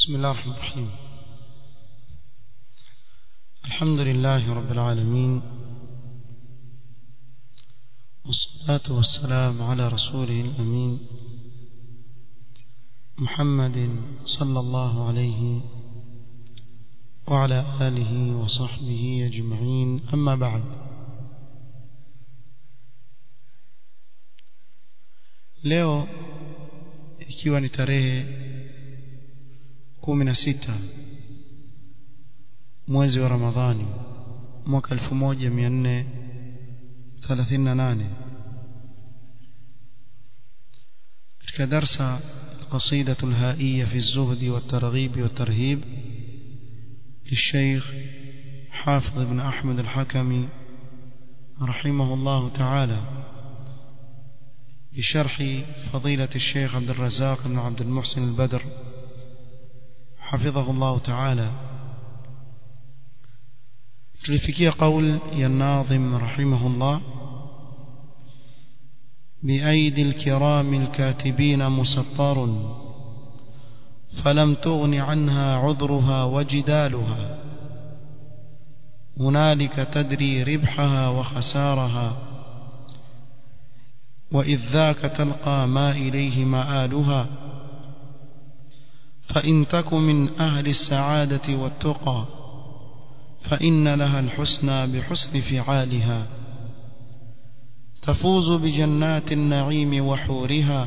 بسم الله الرحمن الرحيم الحمد لله رب العالمين والصلاة والسلام على رسوله الأمين محمد صلى الله عليه وعلى آله وصحبه أجمعين أما بعد leo ikiwa ni tarehe kumi na sita mwezi wa Ramadhani mwaka 1438 katika darsa القصيدة الهائية في الزهد والترغيب والترهيب للشيخ حافظ بن أحمد الحكمي رحمه الله تعالى بشرح فضيلة الشيخ عبد الرزاق بن عبد المحسن البدر حفظه الله تعالى تلفكي قول الناظم رحمه الله بأيدي الكرام الكاتبين مسطر فلم تغن عنها عذرها وجدالها هنالك تدري ربحها وخسارها وإذ ذاك تلقى ما إليه مآلها فإن تك من أهل السعادة والتقى فإن لها الحسنى بحسن فعالها تفوز بجنات النعيم وحورها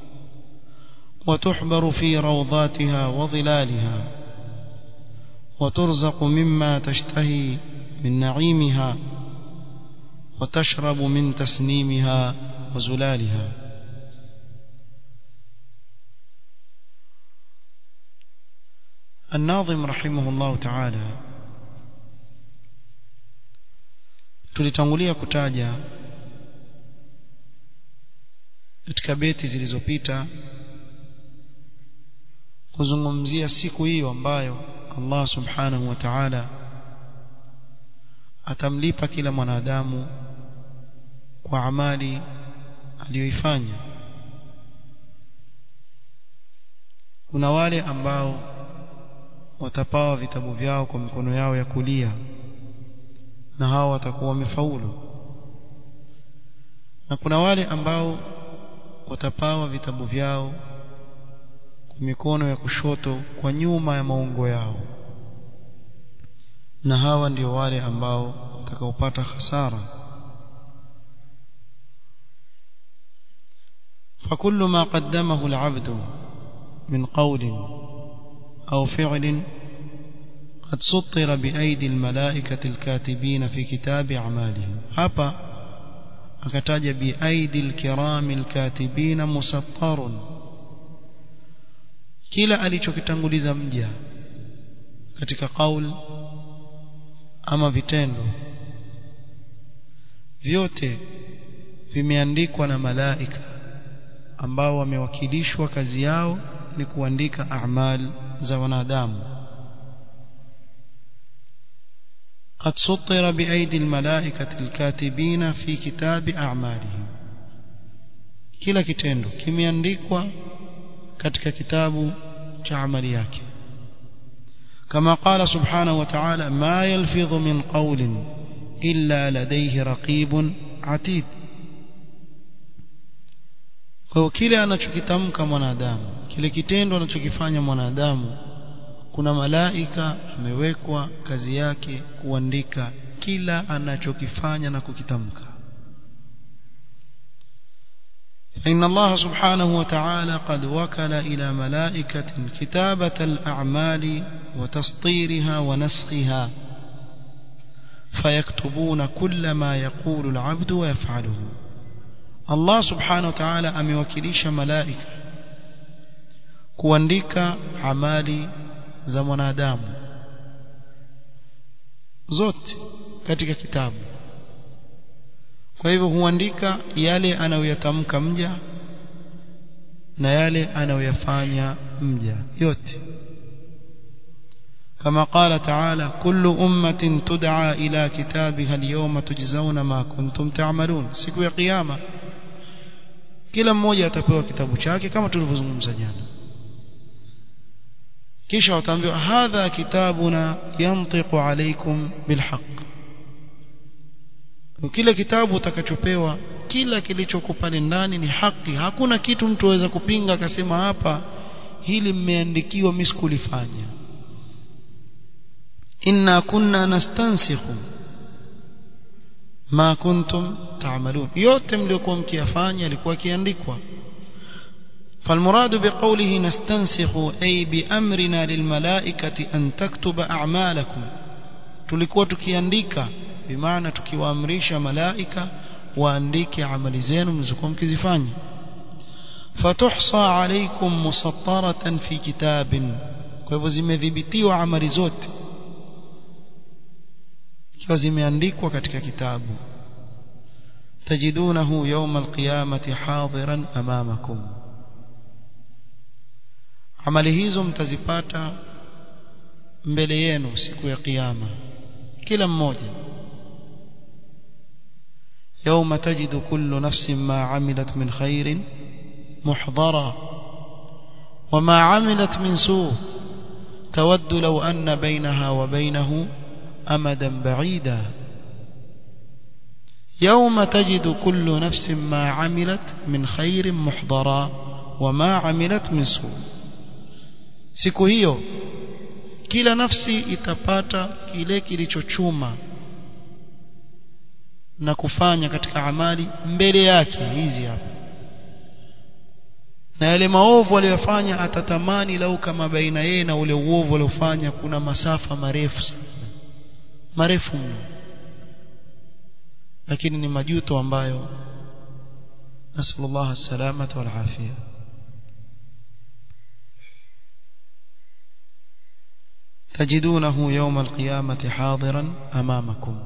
وتحبر في روضاتها وظلالها وترزق مما تشتهي من نعيمها وتشرب من تسنيمها وزلالها الناظم رحمه الله تعالى tulitangulia kutaja katika beti zilizopita kuzungumzia siku hiyo ambayo Allah subhanahu wa ta'ala atamlipa kila mwanadamu kwa amali aliyoifanya kuna wale ambao watapawa vitabu vyao kwa mikono yao ya kulia na hao watakuwa wamefaulu na kuna wale ambao watapawa vitabu vyao kwa mikono ya kushoto kwa nyuma ya maungo yao na hawa ndio wale ambao watakaopata hasara فكل ما قدمه العبد من قول أو فعل قد سطر بأيدي الملائكة الكاتبين في كتاب أعمالهم هبا أكتاج بأيدي الكرام الكاتبين مسطر kila alichokitanguliza mja katika kaul ama vitendo vyote vimeandikwa na malaika ambao wamewakilishwa kazi yao ni kuandika a'mal za wanadamu قد سطر بأيدي الملائكة الكاتبين في كتاب أعمالهم kila kitendo kimeandikwa katika kitabu cha amali yake kama qala subhanahu wa ta'ala ma yalfidhu min qawlin illa ladayhi raqibun atid kwa kile anachokitamka mwanadamu kile kitendo anachokifanya mwanadamu kuna malaika amewekwa kazi yake kuandika kila anachokifanya na kukitamka فإن الله سبحانه وتعالى قد وكل إلى ملائكة كتابة الأعمال وتسطيرها ونسخها فيكتبون كل ما يقول العبد ويفعله الله سبحانه وتعالى أموكليش ملائكة kuandika amali za mwanadamu zote katika kitabu kwa hivyo huandika yale anayoyatamka mja na yale anayoyafanya mja yote كما قال تعالى كل أمة تدعى إلى كتابها اليوم تجزون ما كنتم تعملون siku ya kiyama kila mmoja atapewa kitabu chake kama tulivyozungumza jana kisha wataambiwa hadha kitabuna yantiqu alaykum bilhaq kile kitabu utakachopewa kila kilichoko pale ndani ni haki hakuna kitu mtu aweza kupinga akasema hapa hili mmeandikiwa mimi sikulifanya inna kunna nastansikhu ma kuntum ta'malun yote mliokuwa mkiyafanya yalikuwa kiandikwa فالمراد بقوله نستنسخ أي بأمرنا للملائكة أن تكتب أعمالكم tulikuwa tukiandika bimaana tukiwaamrisha malaika waandike amali zenu mlizokuwa mkizifanya fatuhsa alaykum musattaratan fi kitabin kwa hivyo zimedhibitiwa amali zote ikiwa zimeandikwa katika kitabu tajidunahu yawma alqiyamati hadiran amamakum amali hizo mtazipata mbele yenu siku ya kiyama kila mmoja يوم تجد كل نفس ما عملت من خير محضرا وما عملت من سوء تود لو أن بينها وبينه أمدا بعيدا يوم تجد كل نفس ما عملت من خير محضرا وما عملت من سوء siku hiyo kila nafsi itapata kile kilichochuma na kufanya katika amali mbele yake hizi hapa na yale maovu aliyofanya atatamani lau kama baina yeye na ule uovu aliofanya kuna masafa marefu sana marefu mno lakini ni majuto ambayo nasallallahu salamata wal afia تجدونه يوم القيامة حاضرا أمامكم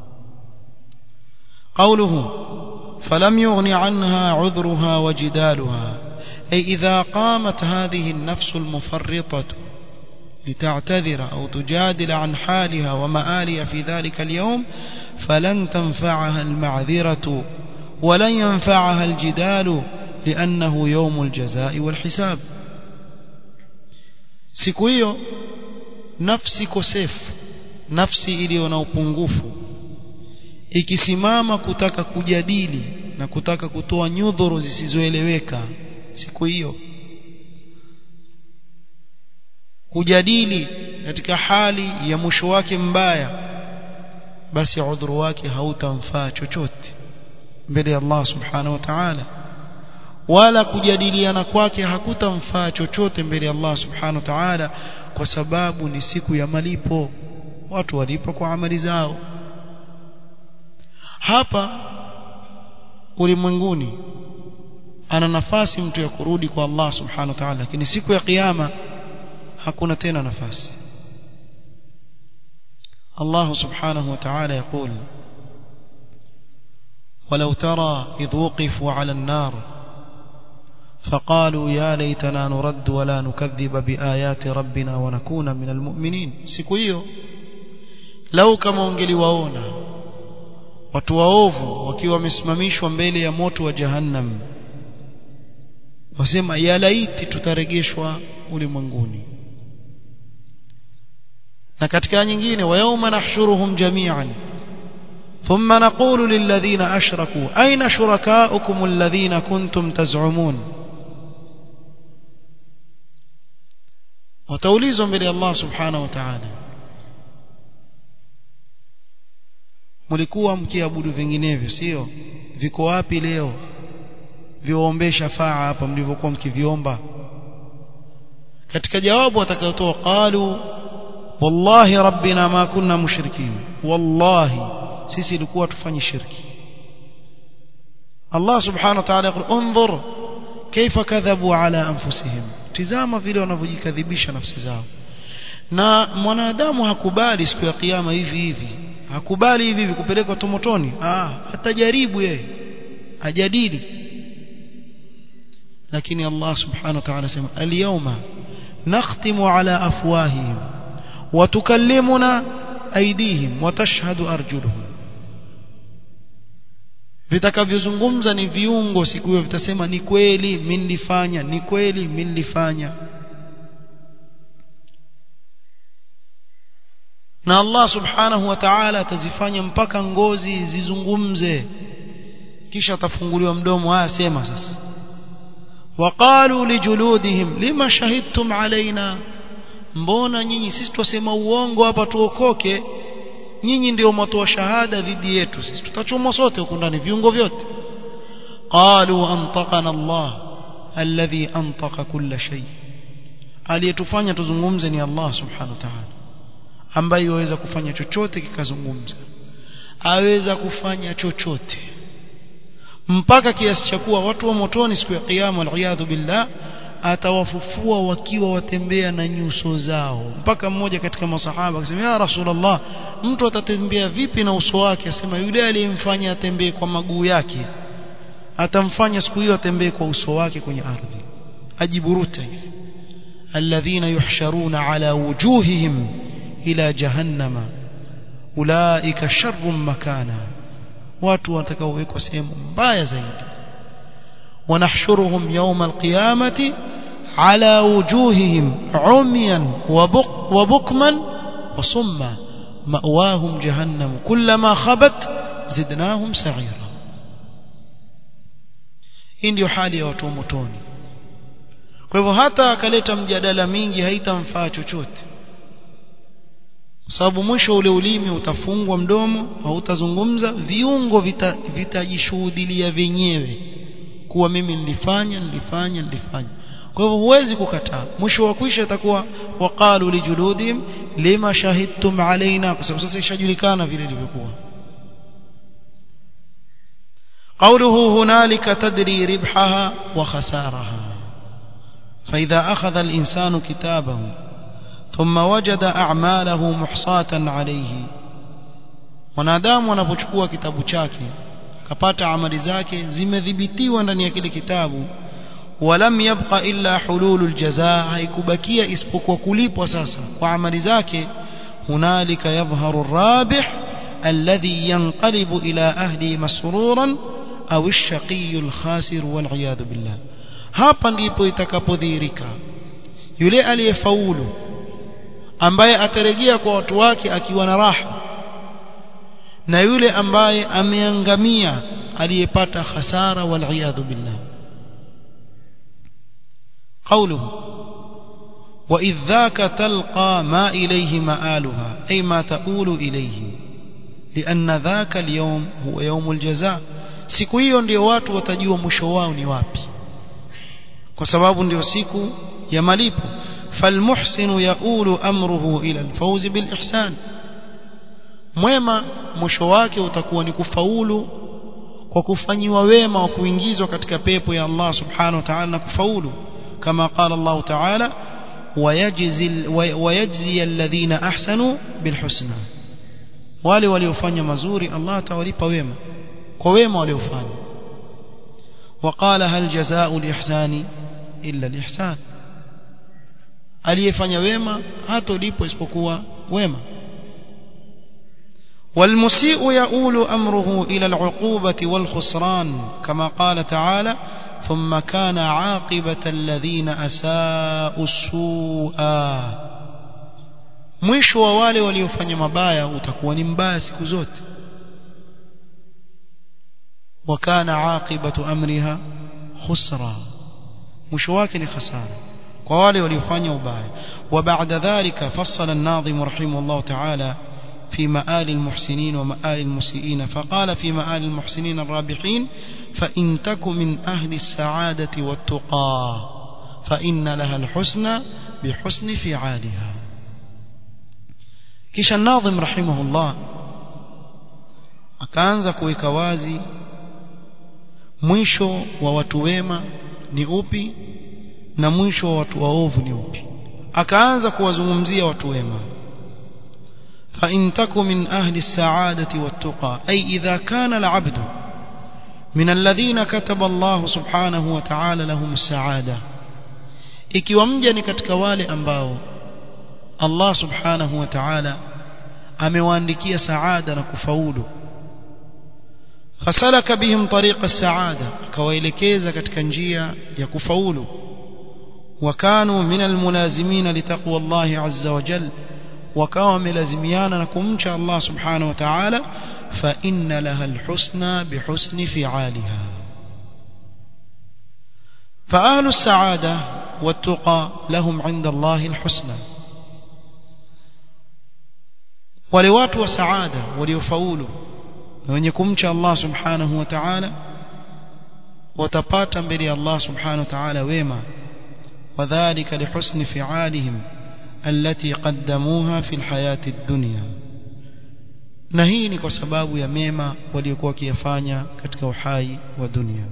قوله فلم يغن عنها عذرها وجدالها أي إذا قامت هذه النفس المفرطة لتعتذر أو تجادل عن حالها ومآلها في ذلك اليوم فلن تنفعها المعذرة ولن ينفعها الجدال لأنه يوم الجزاء والحساب سكويو nafsi kosefu nafsi iliyo na upungufu ikisimama kutaka kujadili na kutaka kutoa nyudhuru zisizoeleweka siku hiyo kujadili katika hali ya mwisho wake mbaya basi udhuru wake hautamfaa chochote mbele ya Allah subhanahu wa ta'ala wala kujadiliana kwake hakutamfaa chochote mbele ya Allah subhanahu wa ta'ala kwa sababu ni siku ya malipo watu walipo kwa amali zao hapa ulimwenguni ana nafasi mtu ya kurudi kwa Allah subhanahu wa ta'ala lakini siku ya kiyama hakuna tena nafasi Allah subhanahu wa ta'ala يقول ولو ترى إذ وقفوا على النار فقالوا يا ليتنا نرد ولا نكذب بآيات ربنا ونكون من المؤمنين siku hiyo lau kama ungeliwaona watu waovu wakiwa wamesimamishwa mbele ya moto wa jahannam wasema ya laiti tutaregeshwa ulimwenguni na katika nyingine wa yawma nahshuruhum jami'an ثم نقول للذين أشركوا أين شركاؤكم الذين كنتم تزعمون wataulizwa mbele ya Allah subhanahu wa ta'ala mlikuwa mkiabudu vinginevyo sio viko wapi leo viombe shafaa hapa mlivyokuwa mkiviomba katika jawabu watakayotoa qalu wallahi rabbina ma kunna mushrikin wallahi sisi ilikuwa tufanye shirki Allah subhanahu wa ta'ala yaqul unzur kaifa kadhabu ala anfusihim tizama vile wanavyojikadhibisha nafsi zao na mwanadamu hakubali siku ya kiyama hivi hivi hakubali hivi hivi kupelekwa tomotoni ah atajaribu yeye ajadili lakini Allah subhanahu wa ta'ala sema al-yawma nakhtimu ala afwahihim wa tukallimuna aydihim wa tashhadu arjuluhum vitakavyozungumza ni viungo siku hiyo vitasema ni kweli mimi nilifanya ni kweli mimi nilifanya na Allah subhanahu wa ta'ala atazifanya mpaka ngozi zizungumze kisha atafunguliwa mdomo haya sema sasa waqalu lijuludihim lima shahidtum alaina mbona nyinyi sisi twasema uongo hapa tuokoke nyinyi ndio mtoa shahada dhidi yetu sisi tutachomwa sote huko ndani viungo vyote qalu antaqana Allah alladhi antaqa kulla shay aliyetufanya tuzungumze ni Allah subhanahu wa ta'ala ambaye yaweza kufanya chochote kikazungumza aweza kufanya chochote mpaka kiasi cha kuwa watu wa motoni siku ya kiyama aliyadhu billah atawafufua wakiwa watembea na nyuso zao mpaka mmoja katika masahaba akasema ya rasulullah mtu atatembea vipi na uso wake asema yule aliyemfanya atembee kwa maguu yake atamfanya siku hiyo atembee kwa uso wake kwenye ardhi ajiburuta hivi alladhina yuhsharuna ala wujuhihim ila jahannama ulaika sharrun makana watu watakaowekwa sehemu mbaya zaidi ونحشرهم يوم القيامة على وجوههم عميا وبق وبكما وصما مأواهم جهنم كلما خبت زدناهم سعيرا hii ndio hali ya watu wa motoni kwa hivyo hata akaleta mjadala mingi haitamfaa chochote kwa sababu mwisho ule ulimi utafungwa mdomo hautazungumza viungo vitajishuhudilia vita vyenyewe kuwa mimi nilifanya nilifanya nilifanya kwa hivyo huwezi kukataa mwisho wa kwisha itakuwa waqalu lijuludihim lima shahidtum alaina kwa sababu sasa ishajulikana vile ilivyokuwa قوله هنالك تدري ربحها وخسارها فإذا أخذ الإنسان كتابه ثم وجد أعماله محصاة عليه wanadamu wanapochukua kitabu chake akapata amali zake zimedhibitiwa ndani ya kile kitabu walam yabqa illa hululul jazaa haikubakia isipokuwa kulipwa sasa kwa amali zake hunalika yadhharu rabih alladhi yanqalibu ila ahli masruran au ash-shaqiy al-khasir wal billah hapa ndipo itakapodhihirika yule aliyefaulu ambaye atarejea kwa watu wake akiwa na raha na yule ambaye ameangamia aliyepata hasara wal billah قوله وإذ ذاك تلقى ما إليه مآلها أي ما تؤول إليه لأن ذاك اليوم هو يوم الجزاء siku hiyo ndio watu watajua mwisho wao ni wapi kwa sababu ndio siku ya malipo falmuhsinu yaulu amruhu ila alfawzi bilihsan mwema mwisho wake utakuwa ni kufaulu kwa kufanyiwa wema wa kuingizwa katika pepo ya Allah subhanahu wa ta'ala na kufaulu kama qala Allah ta'ala ويجزي ويجزي الذين احسنوا بالحسنى wale waliofanya mazuri Allah atawalipa wema kwa wema waliofanya وقال هل جزاء الإحسان إلا الإحسان aliyefanya wema hatolipwa isipokuwa wema والمسيء يؤول أمره إلى العقوبة والخسران كما قال تعالى ثم كان عاقبة الذين أساءوا السوء mwisho wa wale waliofanya mabaya utakuwa ni mbaya siku zote وكان عاقبة أمرها خسرا mwisho wake ni khasara kwa wale waliofanya ubaya وبعد ذلك فصل الناظم رحمه الله تعالى في مآل المحسنين ومآل المسيئين فقال في مآل المحسنين الرابحين فإن تك من أهل السعادة والتقى فإن لها الحسنى بحسن فعالها كش الناظم رحمه الله akaanza kuweka wazi mwisho wa watu wema ni upi na mwisho wa watu waovu ni upi akaanza kuwazungumzia watu wema فإن تك من أهل السعادة والتقى أي إذا كان العبد من الذين كتب الله سبحانه وتعالى لهم السعادة ikiwa mja ni katika wale ambao Allah subhanahu wa ta'ala amewaandikia saada na kufaulu fasalaka bihim tariqa saada akawaelekeza katika njia ya kufaulu wakanu min almulazimin litaqwa Allah azza wa jalla wakawa wamelazimiana na kumcha Allah subhanahu wa ta'ala fa inna laha alhusna bihusni fi'aliha فأهل السعادة والتقى لهم عند الله الحسنى ولوات وسعادة وليفاولوا wenye kumcha Allah subhanahu wa ta'ala watapata mbele ya Allah subhanahu wa ta'ala wema wadhālika lihusni fi'alihim allati qaddamuha fil hayati ad-dunya na hii ni kwa sababu ya mema waliokuwa wakiyafanya katika uhai wa dunia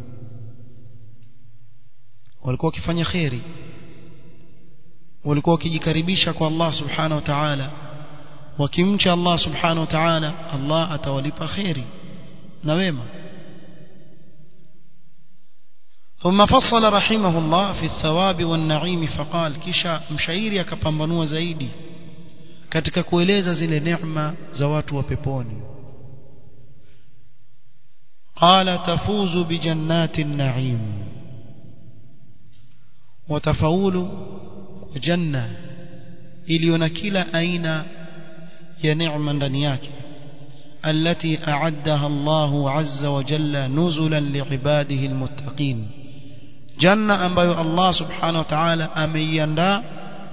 walikuwa wakifanya khairi walikuwa wakijikaribisha kwa Allah subhanahu wa ta'ala wakimcha Allah subhanahu wa ta'ala Allah atawalipa khairi na wema ثم فصل رحمه الله في الثواب والنعيم فقال kisha mshairi akapambanua zaidi katika kueleza zile neema za watu wa peponi قال تفوز بجنات النعيم وتفاول جنة iliyo na kila aina ya neema ndani yake التي أعدها الله عز وجل نزلا لعباده المتقين janna ambayo Allah subhanahu wa ta'ala ameiandaa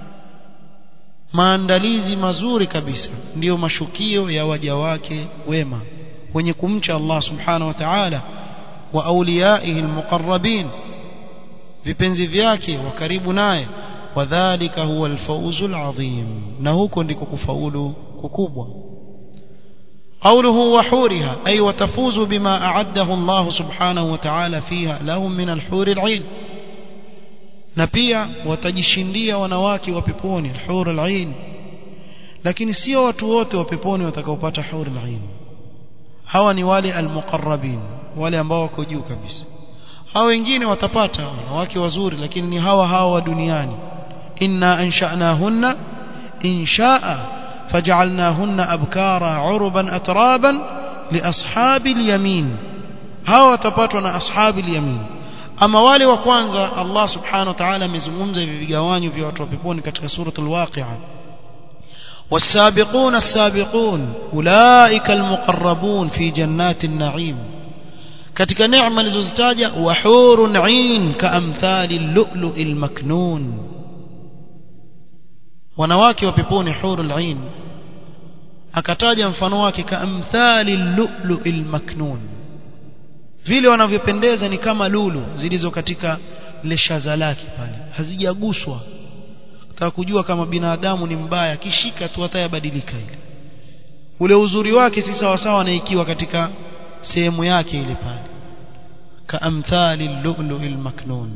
maandalizi mazuri kabisa ndiyo mashukio ya waja wake wema wenye kumcha Allah subhanahu wa ta'ala wa auliyaihi almuqarrabin vipenzi vyake wa karibu naye wadhālika huwa alfawzu alazim na huko ndiko kufaulu kukubwa قوله وحورها أي وتفوز بما أعده الله سبحانه وتعالى فيها لهم من الحور العين نبيا وتجشنديا wanawake wa peponi الحور العين lakini sio watu wote wa peponi watakaopata hur al-ain hawa ni wale al-muqarrabin wale ambao wako juu kabisa hao wengine watapata wanawake wazuri lakini ni hawa hawa wa duniani inna ansha'nahunna insha'a فجعلناهن أبكارا عربا أترابا لأصحاب اليمين هاو تباتنا أصحاب اليمين أما والي وكوانزا الله سبحانه وتعالى مزمومزا في جواني في وطوبيبون كتك سورة الواقعة والسابقون السابقون أولئك المقربون في جنات النعيم katika neema nilizozitaja wahurun ain kaamthali al-lu'lu' al-maknun wanawake wa peponi hurul ain akataja mfano wake kaamthali al-lu'lu'il maknun vile wanavyopendeza ni kama lulu zilizo katika leshaza lake pale hazijaguswa nataka kujua kama binadamu ni mbaya kishika tu hatayabadilika ile ule uzuri wake si sawa sawa na ikiwa katika sehemu yake ile pale kaamthali al-lu'lu'il maknun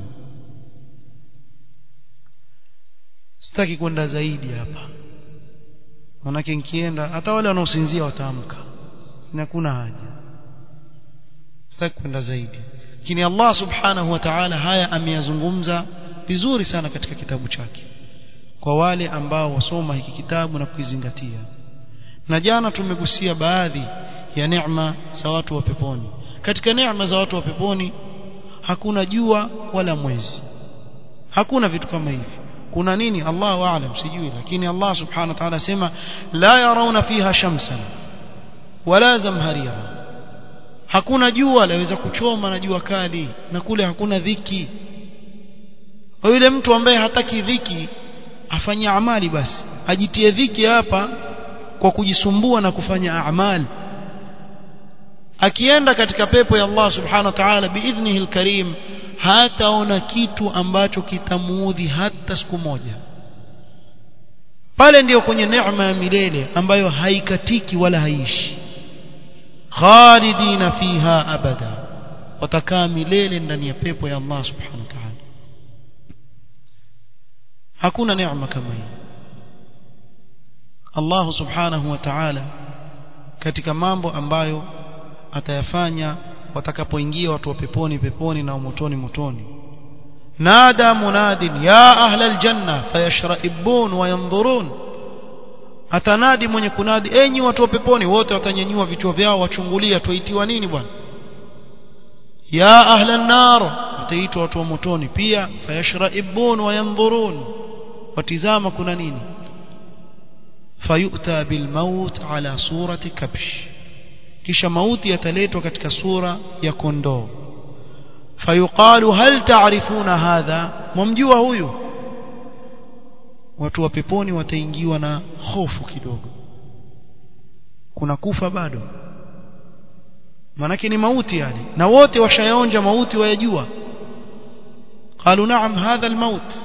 sitaki kwenda zaidi hapa manake nikienda hata wale wanaosinzia wataamka hakuna haja sitaki kwenda zaidi lakini Allah subhanahu wa ta'ala haya ameyazungumza vizuri sana katika kitabu chake kwa wale ambao wasoma hiki kitabu na kuizingatia na jana tumegusia baadhi ya neema za watu wa peponi katika neema za watu wa peponi hakuna jua wala mwezi hakuna vitu kama hivi kuna nini Allahu aalam sijui lakini Allah subhanahu wa ta'ala sema la yarawna fiha shamsan wala zamharira hakuna jua laweza kuchoma na jua kali na kule hakuna dhiki yule mtu ambaye hataki dhiki afanye amali basi ajitie dhiki hapa kwa kujisumbua na kufanya amali akienda katika pepo ya Allah subhanahu wa ta'ala biidhnihi alkarim hataona kitu ambacho kitamuudhi hata siku moja pale ndiyo kwenye neema ya milele ambayo haikatiki wala haishi khalidina fiha abada watakaa milele ndani ya pepo ya Allah subhanahu wa ta'ala hakuna neema kama hii Allah subhanahu wa ta'ala katika mambo ambayo atayafanya watakapoingia watu wa peponi peponi na motoni motoni nada munadin ya ahla aljanna fayashraibun wa yanzurun atanadi mwenye kunadi enyi watu wa peponi wote watanyanyua vichwa vyao wachungulia tuitiwa nini bwana ya ahla an-nar wataitwa watu wa motoni pia fayashraibun wa yanzurun watizama kuna nini fayu'ta bilmaut ala surati kabsh kisha mauti yataletwa katika sura ya kondoo fayuqalu hal ta'rifuna hadha mumjua huyu watu wa peponi wataingiwa na hofu kidogo kuna kufa bado manake ni mauti yani na wote washayaonja mauti wayajua قالوا نعم هذا الموت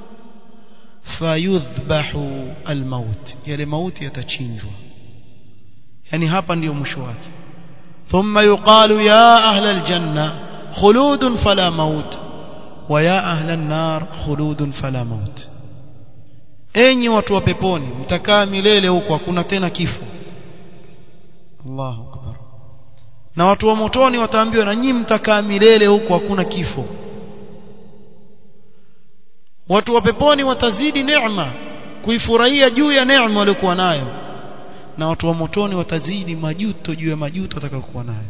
فيذبح الموت yale mauti yatachinjwa yani hapa ndio mwisho wake ثم يقال يا أهل الجنة خلود فلا موت ويا أهل النار خلود فلا موت enyi watu wa peponi mtakaa milele huko hakuna tena kifo Allahu akbar na watu wa motoni wataambiwa na nyinyi mtakaa milele huko hakuna kifo watu wa peponi watazidi neema kuifurahia juu ya neema waliokuwa nayo na watu wa motoni watazidi majuto juu ya majuto watakayokuwa nayo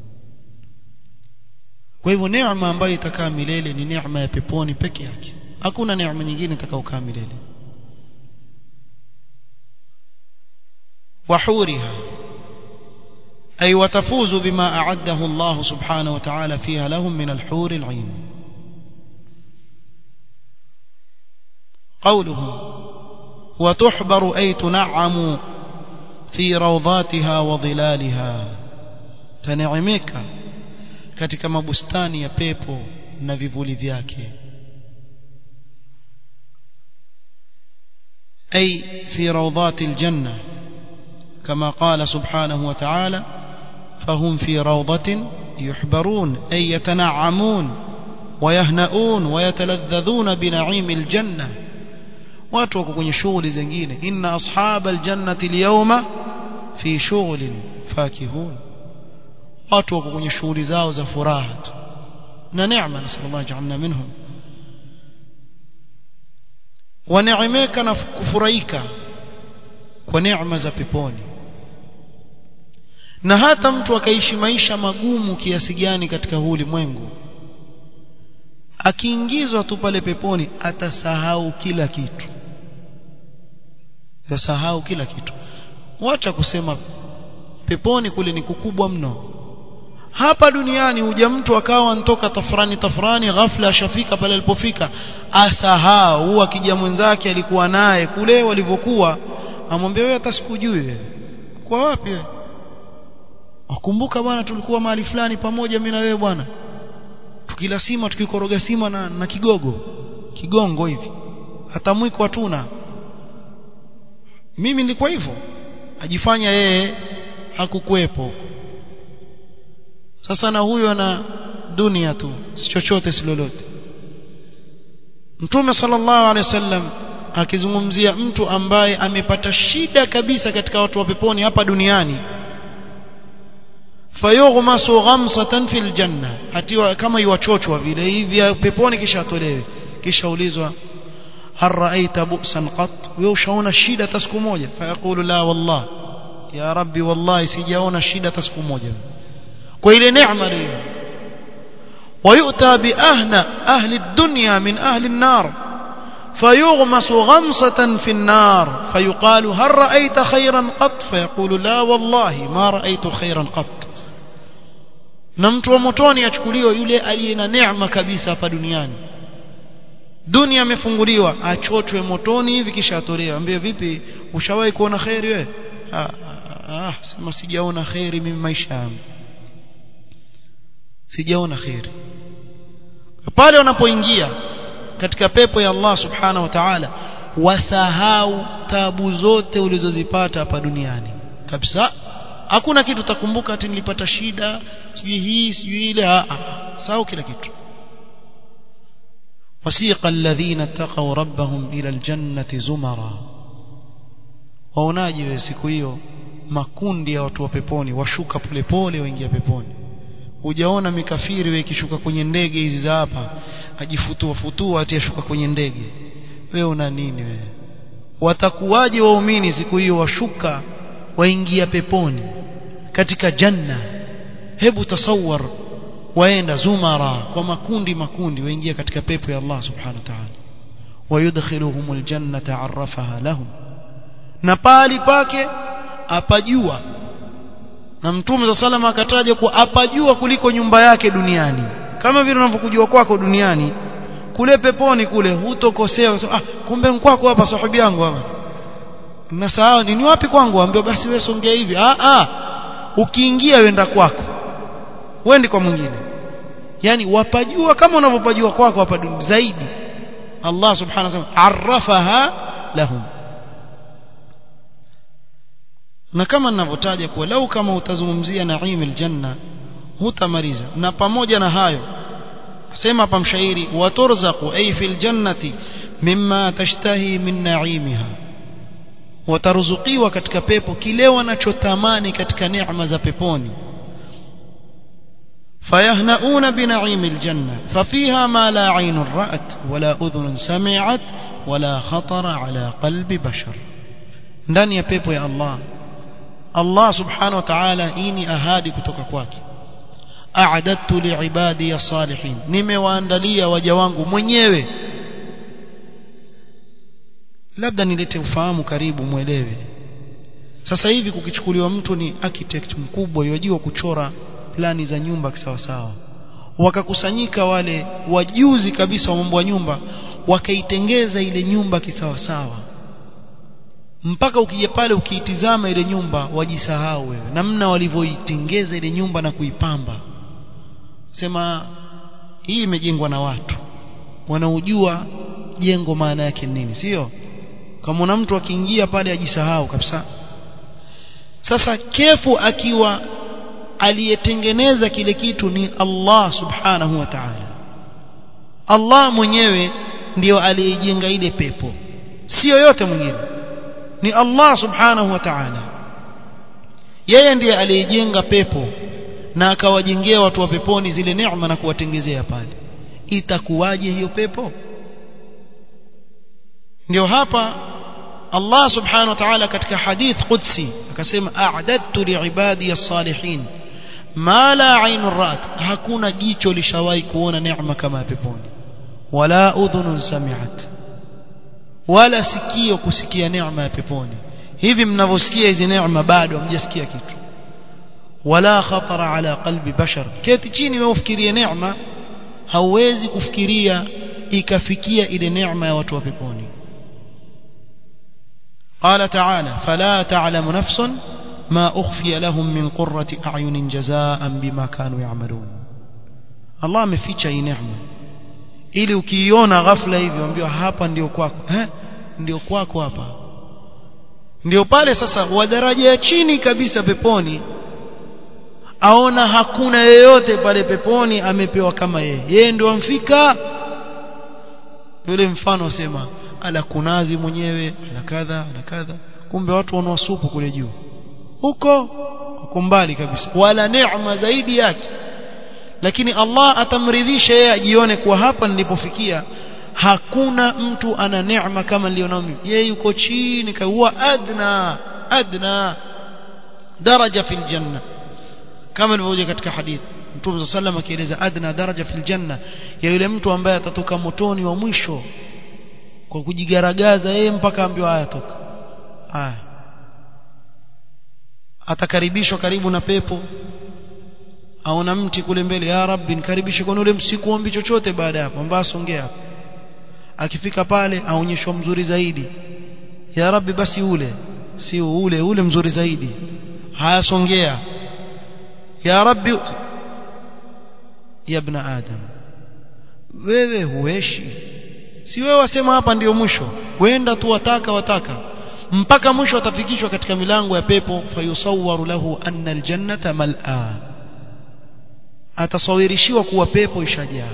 kwa hivyo neema ambayo itakaa milele ni neema ya peponi peke yake hakuna neema nyingine itakayokaa milele وحورها أي وتفوز بما أعده الله سبحانه وتعالى فيها لهم من الحور العين قوله وتحبر أي تنعم في روضاتها وظلالها تنعمك katika mabustani ya pepo na vivuli vyake أي في روضات الجنة كما قال سبحانه وتعالى فهم في روضة يحبرون أي يتنعمون ويهنؤون ويتلذذون بنعيم الجنة watu wako kwenye shughuli zingine inna ashaba aljannati alyawma fi shughlin fakihun watu wako kwenye shughuli zao za furaha tu na neema nasallallahu ja'alna minhum waneemeka na kufurahika kwa neema za peponi na hata mtu akaishi maisha magumu kiasi gani katika huu ulimwengu akiingizwa tu pale peponi atasahau kila kitu atasahau kila kitu wacha kusema peponi kule ni kukubwa mno hapa duniani huja mtu akawa antoka tafrani tafrani ghafla ashafika pale alipofika asahau akija mwenzake alikuwa naye kule walivyokuwa amwambia wewe hata sikujui wewe kwa wapi wewe wakumbuka bwana tulikuwa mahali fulani pamoja mimi na wewe bwana tukila sima tukikoroga sima na, na kigogo kigongo hivi hata mwiko hatuna mimi nilikuwa hivyo ajifanya yeye hakukuwepo huko sasa na huyo ana dunia tu si chochote si lolote Mtume sallallahu alaihi wasallam akizungumzia mtu ambaye amepata shida kabisa katika watu wa peponi hapa duniani fayughmasu ghamsatan fil janna atiwa kama iwachochwa vile hivi peponi kisha atolewe kisha ulizwa hal ra'aita bu'san qat wewe ushaona shida hata siku moja fayaqulu la wallah ya rabbi wallahi sijaona shida hata siku moja kwa ile neema hiyo ويؤتى بأهنى أهل الدنيا من أهل النار فيغمس غمسة في النار فيقال هل رأيت خيرا قط فيقول لا والله ما رأيت خيرا قط na mtu wa motoni achukuliwa yule aliye na neema kabisa hapa duniani dunia amefunguliwa achochwe motoni hivi kisha atolewa ambie vipi ushawahi kuona khairi wewe ah, ah, sema sijaona khairi mimi maisha yangu sijaona khairi pale wanapoingia katika pepo ya Allah subhanahu wa ta'ala wasahau tabu zote ulizozipata hapa duniani kabisa hakuna kitu utakumbuka ati nilipata shida sijui hii sijui ile sahau kila kitu wasiqa alladhina taqaw rabbahum ila aljannati zumara waonaje wewe siku hiyo makundi ya watu wa peponi washuka polepole waingia peponi hujaona mikafiri wewe ikishuka kwenye ndege hizi za hapa ajifutua futua ati ashuka kwenye ndege wewe una nini wewe watakuwaje waumini siku hiyo washuka waingia peponi katika janna hebu tasawar waenda zumara kwa makundi makundi waingia katika pepo ya Allah subhanahu wa ta'ala wayudkhiluhum aljannata arrafaha lahum na pali pake apajua na mtume za salama akataja kuwa apajua kuliko nyumba yake duniani kama vile unavyokujua kwako duniani kule peponi kule hutokosea ah kumbe kwako hapa sahibi yangu hapa nasahau ni wapi kwangu ambio basi wewe songea hivi ah ah ukiingia wenda kwako wendi kwa mwingine yani wapajua kama unavyopajua kwako hapa duniani zaidi Allah subhanahu wa ta'ala arrafaha lahum na kama ninavyotaja kuwa lau kama utazungumzia naim aljanna hutamaliza na pamoja na hayo sema hapa mshairi waturzaqu ay fil jannati mimma tashtahi min naimiha wataruzukiwa katika pepo kile wanachotamani katika neema za peponi فيهنؤون بنعيم الجنة ففيها ما لا عين رأت ولا أذن سمعت ولا خطر على قلب بشر ndani ya pepo ya Allah Allah subhanahu wa ta'ala hii ni ahadi kutoka kwake a'adattu li'ibadi as-salihin nimewaandalia waja wangu mwenyewe labda nilete ufahamu karibu mwelewe sasa hivi kukichukuliwa mtu ni architect mkubwa yajua kuchora plani za nyumba kisawasawa wakakusanyika wale wajuzi kabisa wa mambo ya nyumba wakaitengeza ile nyumba kisawasawa mpaka ukija pale ukiitizama ile nyumba wajisahau wewe namna walivyoitengeza ile nyumba na kuipamba sema hii imejengwa na watu wanaojua jengo maana yake nini sio kama una mtu akiingia pale ajisahau kabisa sasa kefu akiwa aliyetengeneza kile kitu ni Allah subhanahu wa ta'ala Allah mwenyewe ndiyo aliyejenga ile pepo sio yote mwingine ni Allah subhanahu wa ta'ala yeye ndiye aliyejenga pepo na akawajengea watu wa peponi zile neema na kuwatengezea pale itakuwaje hiyo pepo ndio hapa Allah subhanahu wa ta'ala katika hadith qudsi akasema a'dadtu li'ibadi as-salihin ma la 'ainun ra'at hakuna jicho lishawahi kuona neema kama ya peponi wala udhunun sami'at wala sikio kusikia neema ya peponi hivi mnavyosikia hizi neema bado hamjasikia kitu wala khatara ala qalbi bashar keti chini wewe ufikirie neema hauwezi kufikiria ikafikia ile neema ya watu wa peponi قال تعالى فلا تعلم نفس ما أخفي لهم من قرة أعين جزاء بما كانوا يعملون الله ameficha hii neema ili ukiiona ghafla hivi ambiwa hapa ndio kwako eh ndio kwako hapa ndio pale sasa wa daraja ya chini kabisa peponi aona hakuna yeyote pale peponi amepewa kama yeye yeye ndio amfika yule mfano asema ala kunazi mwenyewe ala kadha ala kadha kumbe watu wanawasupu kule juu huko uko mbali kabisa wala neema zaidi yake lakini Allah atamridhisha yeye ajione kuwa hapa nilipofikia hakuna mtu ana neema kama nilionao mimi yeye yuko chini huwa adna adna daraja fil janna kama ilivyokuja katika hadithi Mtume صلى الله akieleza adna daraja fil janna ya yule mtu ambaye atatoka motoni wa mwisho kwa kujigaragaza yeye mpaka ambiwa haya toka haya atakaribishwa karibu na pepo aona mti kule mbele ya rabbi nikaribishe kwa ule msikuombi chochote baada ya hapo mbaya songea hapo akifika pale aonyeshwa mzuri zaidi ya rabbi basi ule si ule ule mzuri zaidi haya songea ya rabbi ya ibn adam wewe hueshi si wewe wasema hapa ndiyo mwisho wenda tu wataka wataka mpaka mwisho atafikishwa katika milango ya pepo fayusawwaru lahu anna aljannata mal'a atasawirishiwa kuwa pepo ishajaa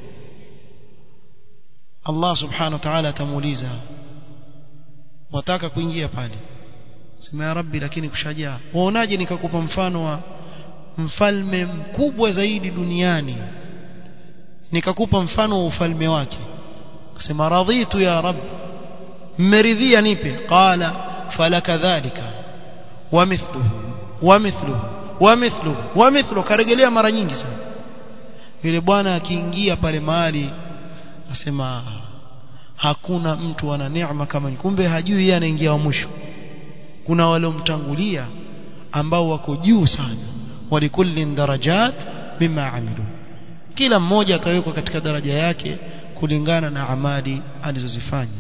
Allah subhanahu wa ta'ala atamuuliza wataka kuingia pale sema ya rabbi lakini kushajaa waonaje nikakupa mfano wa mfalme mkubwa zaidi duniani nikakupa mfano wa ufalme wake akasema radhitu ya rab mmeridhia nipe qala falaka dhalika wa mithluhu wa mithluhu wa mithluhu wa mithluhu karejelea mara nyingi sana yule bwana akiingia pale mahali asema hakuna mtu ana neema kama ni kumbe hajui yeye anaingia wa mwisho kuna waliomtangulia ambao wako juu sana walikullin darajat mima amilu kila mmoja atawekwa katika daraja yake kulingana na amali alizozifanya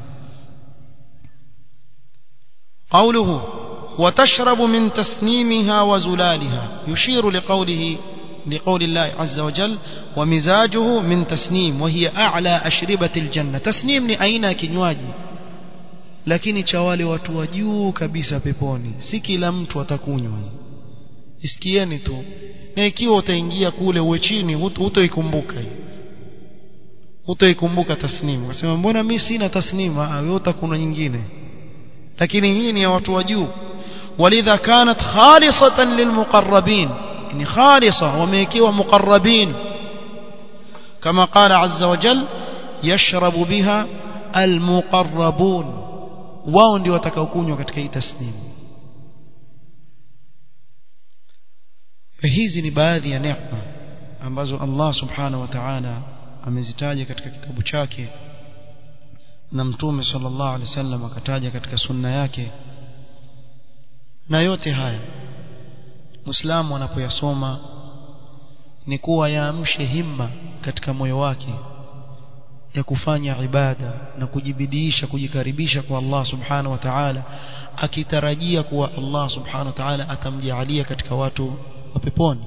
قوله وتشرب من تسنيمها وزلالها يشير لقوله لقول الله عز وجل ومزاجه من تسنيم وهي أعلى أشربة الجنة تسنيم ni aina ya kinywaji lakini cha wale watu wa juu kabisa peponi si kila mtu atakunywa isikieni tu na ikiwa utaingia kule uwe chini hutoikumbuka hutoikumbuka tasnimu ukasema mbona mimi sina tasnima wewe utakunywa nyingine lakini hii ni ya watu wa juu walidha kanat khalisatan lilmuqarrabin ni khalisa wamewekewa muqarrabin kama qala azza wa jal yashrabu biha almuqarrabun wao ndio watakaokunywa katika hii tasnimu hizi ni baadhi ya neema ambazo Allah subhanahu wa ta'ala amezitaja katika kitabu chake na mtume sallallahu alaihi wasallam akataja katika sunna yake na yote haya muislamu anapoyasoma ni kuwa yaamshe himma katika moyo wake ya kufanya ibada na kujibidiisha kujikaribisha kwa Allah subhanahu wa ta'ala akitarajia kuwa Allah subhanahu wa ta'ala atamjalia katika watu wa peponi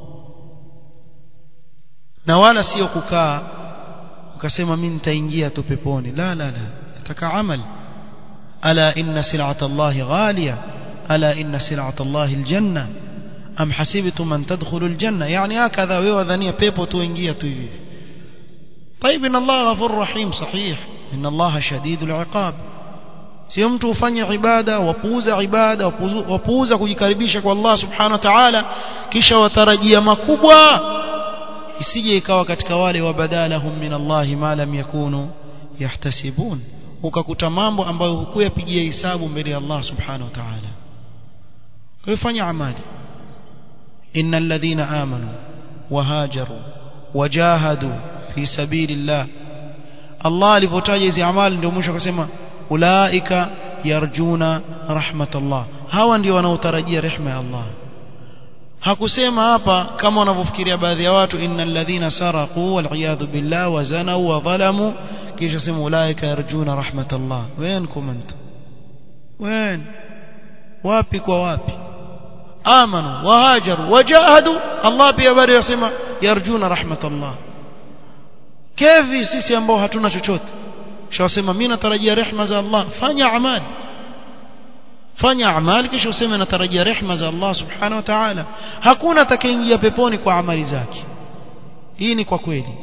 na wala sio kukaa ukasema mimi nitaingia tu peponi la la la nataka amal ala inna sil'ata Allah ghaliya ala inna sil'ata Allah aljanna am hasibtum an tadkhulu aljanna yani hakadha wewe wadhania pepo tu ingia tu hivi طيب ان الله غفور رحيم صحيح ان الله شديد العقاب sio mtu ufanye ibada wapuuza ibada wapuuza kujikaribisha kwa Allah subhanahu wa ta'ala kisha watarajia makubwa isije ikawa katika wale wabadalahum min Allah ma lam yakunu yahtasibun ukakuta mambo ambayo hukuyapigia hisabu mbele ya Allah subhanahu wa ta'ala kwa fanya amali innal ladhina amanu wahajaru wajahadu fi sabilillah Allah alipotaja hizi amali ndio mwisho akasema ulaika yarjuna rahmatallah hawa ndio wanaotarajia rehema ya Allah hakusema hapa kama wanavyofikiria baadhi ya watu innal ladhina saraqu wal iyadhu billah wa zanu wa zalamu kisha sema ulaika yarjuna rahmatallah wenkum antum wen wapi kwa wapi amanu wahajaru wajahadu Allah pia bado yasema yarjuna rahmatallah kevi sisi ambao hatuna chochote shawasema mimi natarajia rehema za Allah fanya amali fanya amali kisha useme natarajia rehema za Allah subhanahu wa ta'ala hakuna atakayeingia peponi kwa amali zake hii ni kwa kweli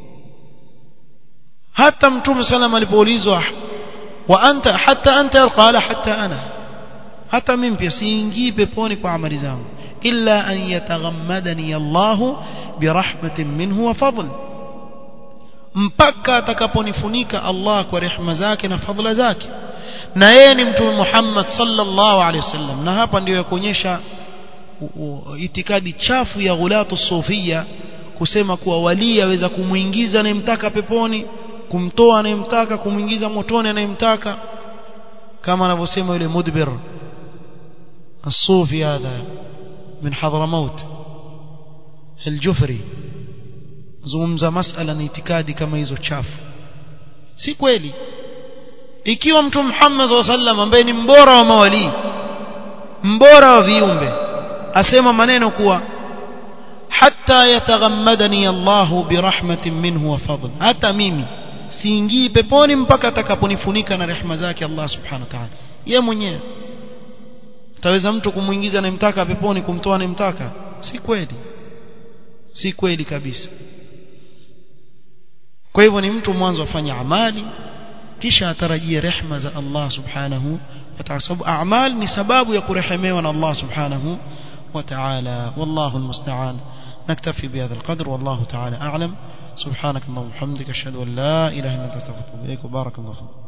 hata mtume sallam alipoulizwa wa anta hatta anta qala hatta ana hata mimi pia siingii peponi kwa amali zangu illa an yataghammadani Allah birahmatin minhu wa fadl mpaka atakaponifunika Allah kwa rehema zake na fadhila zake na yeye ni mtume Muhammad sallallahu alaihi wasallam na hapa ndio yakuonyesha itikadi chafu ya ghulatu sufia kusema kuwa wali aweza kumuingiza anayemtaka peponi kumtoa anayemtaka kumuingiza motoni anayemtaka kama anavyosema yule mudbir الصوفي هذا من حضرموت الجفري zungumza masala na itikadi kama hizo chafu si kweli ikiwa mtume Muhammad SAW sallam ambaye ni mbora wa mawali mbora wa viumbe asema maneno kuwa hatta yataghammadani Allah birahmatin minhu wa fadl hata mimi siingii peponi mpaka atakaponifunika na rehema zake Allah subhanahu wa ta'ala yeye mwenyewe taweza mtu kumuingiza anayemtaka peponi kumtoa anayemtaka si kweli si kweli kabisa kwa hivyo ni mtu mwanzo afanye amali kisha atarajie rehma za Allah subhanahu wa ta'ala sababu a'mal ni sababu ya kurehemewa na Allah subhanahu wa ta'ala wallahu almusta'an نكتفي بهذا القدر والله تعالى أعلم سبحانك اللهم وبحمدك أشهد أن لا إله إلا أنت أستغفرك وبارك الله فيك